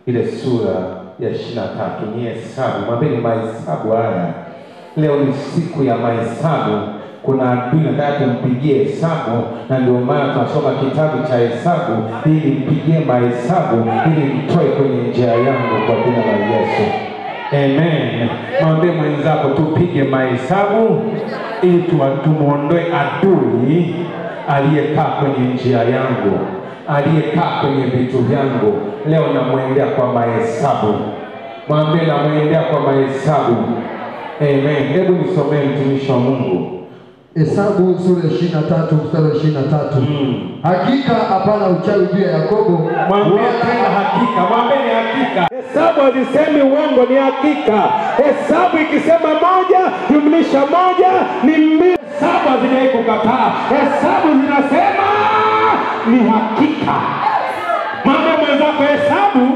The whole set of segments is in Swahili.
ile sura ya ishirini na tatu ni hesabu. Mwambeni mahesabu haya, leo ni siku ya mahesabu. Kuna adui nataka tumpigie hesabu, na ndio maana tunasoma kitabu cha Hesabu ili mpigie mahesabu, ili mtoe kwenye njia yangu kwa jina la Yesu. Amen. Mwambie mwenzako tupige mahesabu ili tuwa- tumuondoe adui aliyekaa kwenye njia yangu, aliyekaa kwenye vitu vyangu. Leo namwendea kwa mahesabu. Mwambie namwendea kwa mahesabu. Amen. Hebu nisomee mtumishi wa Mungu. Hesabu sura ya ishirini na tatu mstari wa ishirini na tatu Mm. hakika hapana uchawi juu ya Yakobo Mwambie wala- tena hakika, mwambie ni hakika. Hesabu hazisemi uongo, ni hakika. Hesabu ikisema moja jumlisha moja ni mbili. Hesabu hazijai kukataa, hesabu zinasema ni hakika. Mwambie mwenzako, hesabu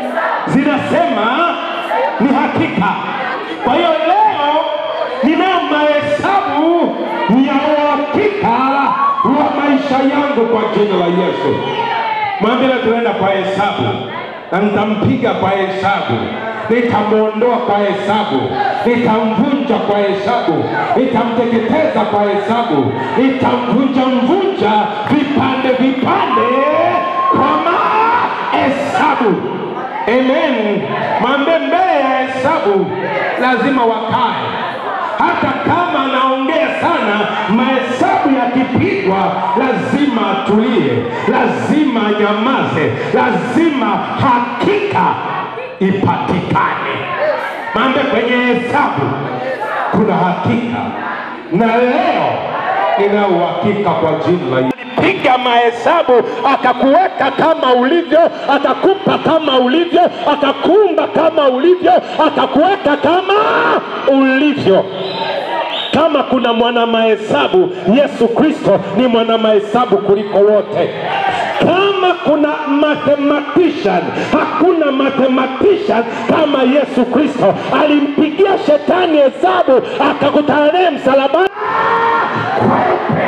zinasema ni hakika. Kwa hiyo leo ninayo mahesabu ya uhakika wa maisha yangu kwa jina la Yesu. Mwambie leo tunaenda kwa hesabu na nitampiga kwa hesabu, nitamwondoa kwa hesabu, nitamvunja kwa hesabu, nitamteketeza kwa hesabu, nitamvunja mvunja vipande vipande kwa mahesabu. Amen. Mwambie mbele ya hesabu lazima wakae hata kama anaongea sana, mahesabu yakipigwa lazima atulie, lazima anyamaze, lazima hakika ipatikane. Mambe kwenye hesabu kuna hakika, na leo nina uhakika kwa jina la Yesu. Piga mahesabu akakuweka kama ulivyo, akakupa kama ulivyo, akakuumba kama ulivyo, akakuweka kama ulivyo. Kama kuna mwana mahesabu, Yesu Kristo ni mwana mahesabu kuliko wote. Kama kuna mathematician, hakuna mathematician kama Yesu Kristo. Alimpigia shetani hesabu, akakutana naye msalabani kweupe.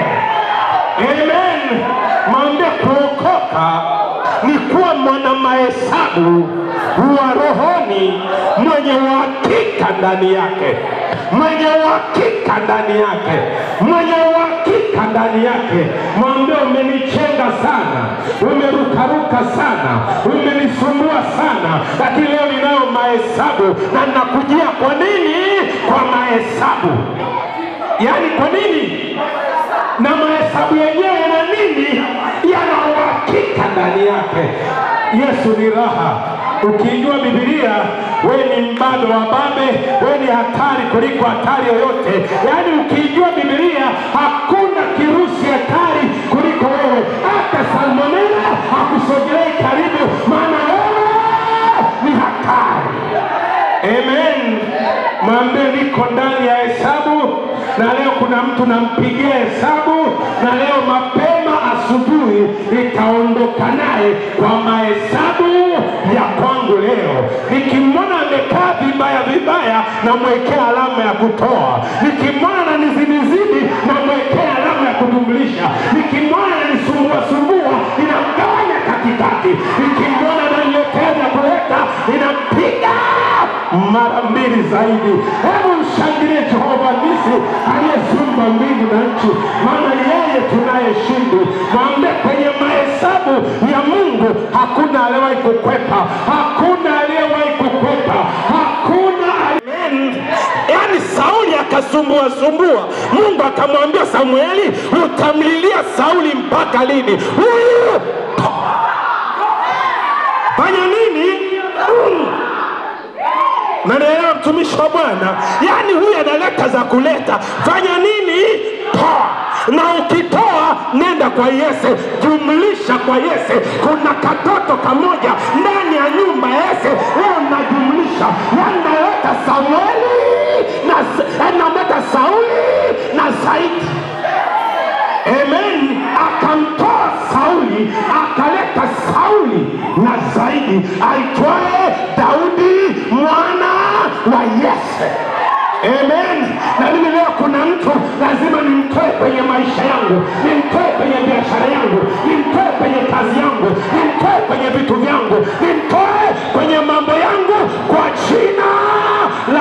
Amen. Mwambie kuokoka ni kuwa mwana mahesabu wa rohoni mwenye uhakika ndani yake, mwenye uhakika ndani yake, mwenye uhakika ndani yake. Mwambie umenichenga sana, umerukaruka sana, umenisumbua sana, lakini leo ninayo mahesabu na ninakujia. Kwa nini? Kwa mahesabu. Yaani kwa nini? na mahesabu yenyewe yana nini? Yana uhakika ndani yake. Yesu ni raha. Ukiijua Biblia, we ni mbado wa babe, we ni hatari kuliko hatari yoyote. Yaani ukiijua Biblia, hakuna kirusi hatari kuliko wewe. Hata salmonela hakusogelei karibu, maana wewe ni hatari. Amen. Mwambie niko ndani ya hesabu, na leo kuna mtu nampigia hesabu, na leo mapema asubuhi nitaondoka naye kwa mahesabu ya kwangu leo. Nikimwona amekaa vibaya vibaya, namwekea alama ya kutoa. Nikimwona ananizinizidi, namwekea alama ya kujumlisha. Nikimwona ananisumbua sumbua, ninamgawanya katikati. Nikimwona ananiletea vya kuleta, ninampiga mara mbili zaidi. Hebu mshangilie Jehova Nisi aliyeziumba mbingu na nchi, maana yeye tunayeshindi. Mwambie kwenye mahesabu ya Mungu hakuna aliyewahi kukwepa, hakuna aliyewahi kukwepa, hakuna Amen. Yaani Sauli akasumbua sumbua, Mungu akamwambia Samueli, utamlilia Sauli mpaka lini? Huyu fanya nini? Mm. Nanaelewa mtumishi wa Bwana, yaani huyu analeta za kuleta. Fanya nini? Toa, na ukitoa nenda kwa Yese, jumlisha kwa Yese. Kuna katoto kamoja ndani ya nyumba ya Yese, leo najumlisha, yaani naleta Samueli na namleta Sauli na zaidi Amen. Akamtoa Sauli akaleta Sauli na zaidi aitwaye Daudi mwana wa Yese. Amen. Na mimi leo kuna mtu lazima nimtoe kwenye maisha yangu, nimtoe kwenye biashara yangu, nimtoe kwenye kazi yangu, nimtoe kwenye vitu vyangu, nimtoe kwenye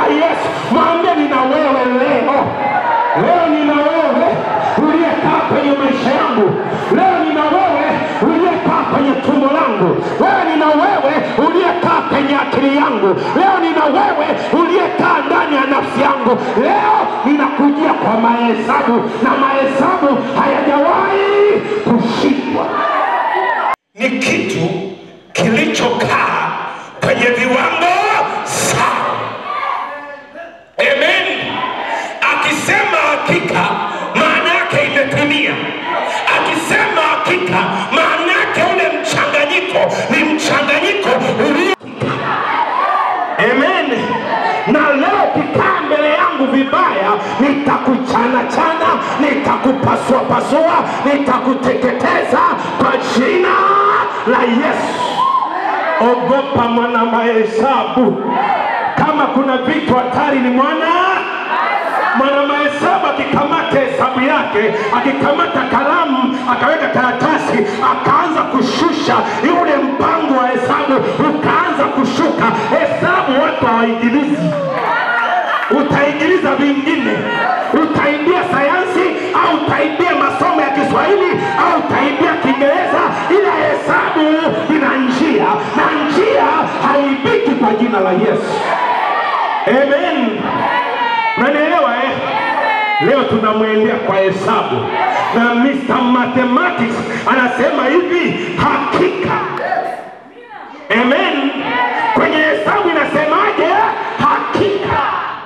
Yesu. Mwambie nina wewe leo, leo nina wewe uliyekaa kwenye maisha yangu, leo nina wewe uliyekaa kwenye tumbo langu, leo nina wewe uliyekaa kwenye akili yangu, leo nina wewe uliyekaa ndani ya nafsi yangu. Leo ninakujia kwa mahesabu na mahesabu hayajawahi kushindwa. ni kitu kilichokaa kwenye viwango sawa. Amen. Akisema hakika, maana yake imetimia. Akisema hakika, maana yake ule mchanganyiko ni mchanganyiko ulio Amen. Na leo ukikaa mbele yangu vibaya, nitakuchana chana, nitakupasua pasua, nitakuteketeza kwa jina la Yesu. Ogopa mwana mahesabu. Kama kuna vitu hatari ni mwana mwana mahesabu akikamata hesabu yake, akikamata kalamu, akaweka karatasi, akaanza kushusha yule mpango wa hesabu, ukaanza kushuka hesabu. Watu hawaingilizi, utaingiliza vingine, utaingia sayansi au utaingia masomo ya Kiswahili au utaingia Kiingereza, ila hesabu ina njia na njia haibiki kwa jina la Yesu. Amen. Unanielewa eh? Leo tunamwendea kwa hesabu na Mr. Mathematics anasema hivi, hakika. Amen. Kwenye hesabu inasemaje? Hakika.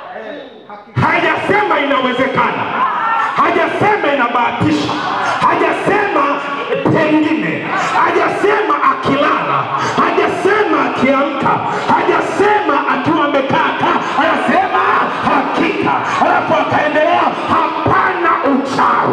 Hajasema inawezekana, hajasema inabahatisha, hajasema pengine, hajasema akilala, hajasema akiamka, hajasema akiwa amekaa kaa, anasema hakika. Alafu akaendelea, hapana uchawi.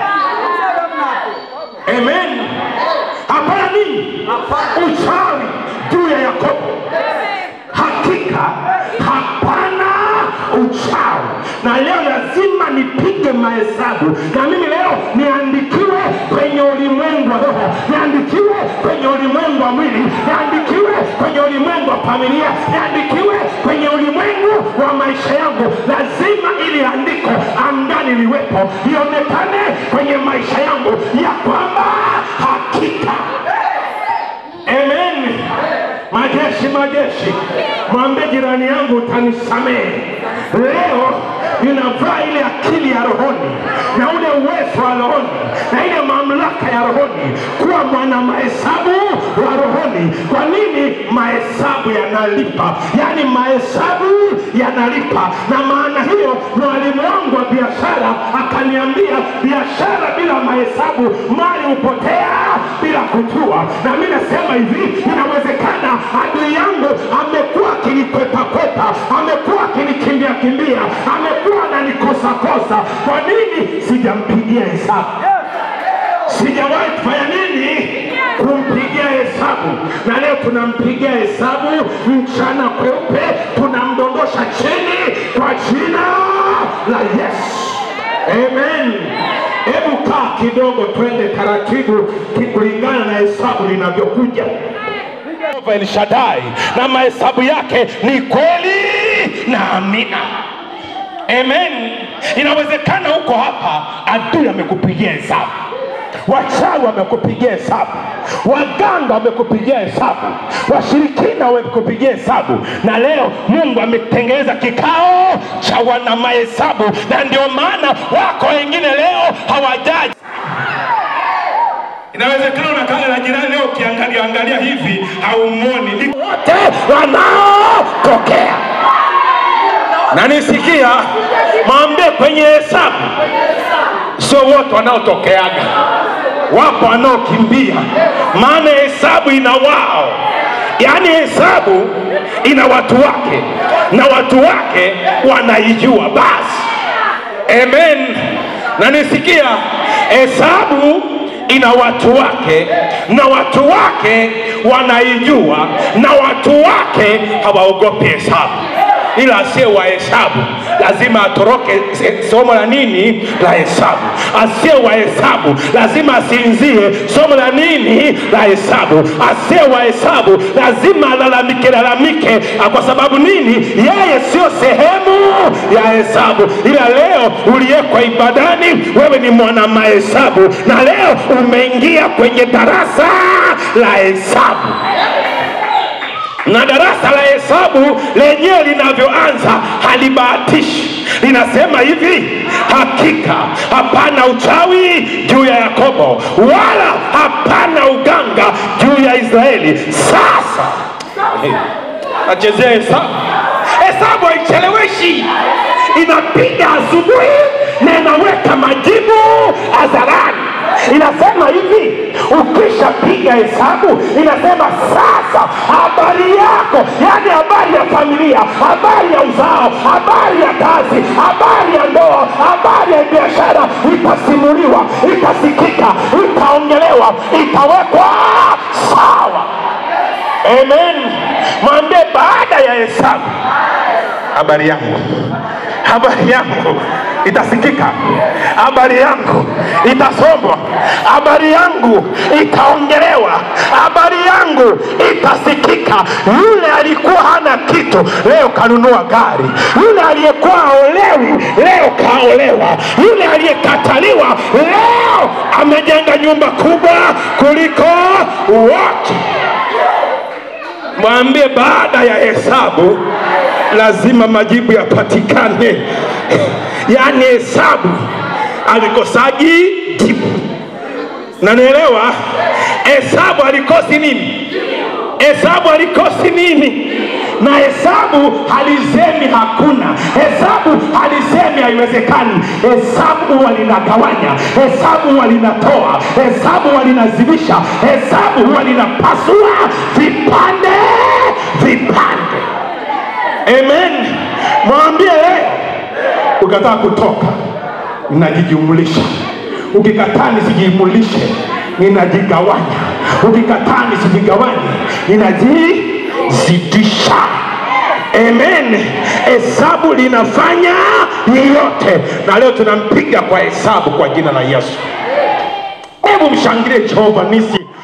Amen. Hapana nini? Uchawi juu ya Yakobo. Hakika hapana uchawi. Na leo lazima nipige mahesabu, na mimi leo niandikiwe kwenye ulimwengu wa roho, niandikiwe kwenye ulimwengu wa mwili, niandikiwe kwenye ulimwengu wa familia, niandikiwe kwenye ulimwengu wa maisha yangu. Lazima ili andiko angani liwepo, lionekane kwenye maisha yangu ya kwamba hakika Amen. Majeshi, majeshi, mwambie jirani yangu utanisamehe. Leo ninavaa ile akili ya rohoni na ule uwezo wa rohoni na ile mamlaka ya rohoni kuwa mwana mahesabu wa rohoni. Kwa nini? Mahesabu yanalipa, yaani mahesabu yanalipa. Na maana hiyo, mwalimu wangu wa biashara akaniambia, biashara bila mahesabu mali hupotea bila kujua. Na mimi nasema hivi, inawezekana adui yangu amekuwa akinikwepa-kwepa, amekuwa akinikimbia kimbia, amekuwa ananikosa-kosa. Kwa nini sijampigia hesabu? sijawahi kufanya nini kumpigia hesabu na leo tunampigia hesabu mchana kweupe tunamdondosha chini kwa jina la yesu amen hebu kaa kidogo twende taratibu kulingana na hesabu linavyokuja Yehova El Shaddai na mahesabu yake ni kweli na amina amen inawezekana huko hapa adui amekupigia hesabu wachawi wamekupigia hesabu, waganga wamekupigia hesabu, washirikina wamekupigia hesabu, na leo Mungu ametengeneza kikao cha wana mahesabu, na ndio maana wako wengine leo hawajaji Inawezekana unakaa na jirani leo, ukiangalia angalia hivi haumwoni, ni wote wanaotokea na nisikia mwambie kwenye hesabu sio wote wanaotokeaga, wapo wanaokimbia, maana hesabu ina wao, yaani hesabu ina watu wake na watu wake wanaijua basi. Amen. Na nisikia hesabu ina watu wake na watu wake wanaijua na watu wake hawaogopi hesabu. ila asiye wa hesabu lazima atoroke se- somo la nini la hesabu asiye wa hesabu lazima asinzie somo la nini la hesabu asiye wa hesabu lazima alalamike lalamike Ah, kwa sababu nini yeye sio sehemu ya hesabu ila leo uliyekwa ibadani wewe ni mwana mahesabu na leo umeingia kwenye darasa la hesabu na darasa la hesabu lenyewe linavyoanza halibahatishi linasema hivi hakika hapana uchawi juu ya yakobo wala hapana uganga juu ya israeli sasa nachezea hesabu hesabu haicheleweshi inapiga asubuhi na inaweka majibu hadharani inasema hivi ukishapiga hesabu inasema sasa habari yako yani habari ya familia habari ya uzao habari ya kazi habari ya ndoa habari ya biashara itasimuliwa itasikika itaongelewa itawekwa sawa amen mwambie baada ya hesabu habari yangu habari yangu itasikika habari yangu itasomwa habari yangu itaongelewa habari yangu itasikika yule alikuwa hana kitu leo kanunua gari yule aliyekuwa aolewi leo kaolewa yule aliyekataliwa leo amejenga nyumba kubwa kuliko wote mwambie baada ya hesabu lazima majibu yapatikane yaani hesabu alikosagi jibu nanielewa hesabu alikosi nini hesabu alikosi nini na hesabu halisemi hakuna hesabu halisemi haiwezekani hesabu huwa linagawanya hesabu huwa linatoa hesabu huwa linazilisha hesabu huwa linapasua vipande vipande amen mwambie leo ukataa kutoka ninajijumulisha ukikataa nisijumulishe ninajigawanya ukikataa nisijigawanye ninajizidisha amen hesabu linafanya yeyote na leo tunampiga kwa hesabu kwa jina la yesu hebu mshangilie jehova nisi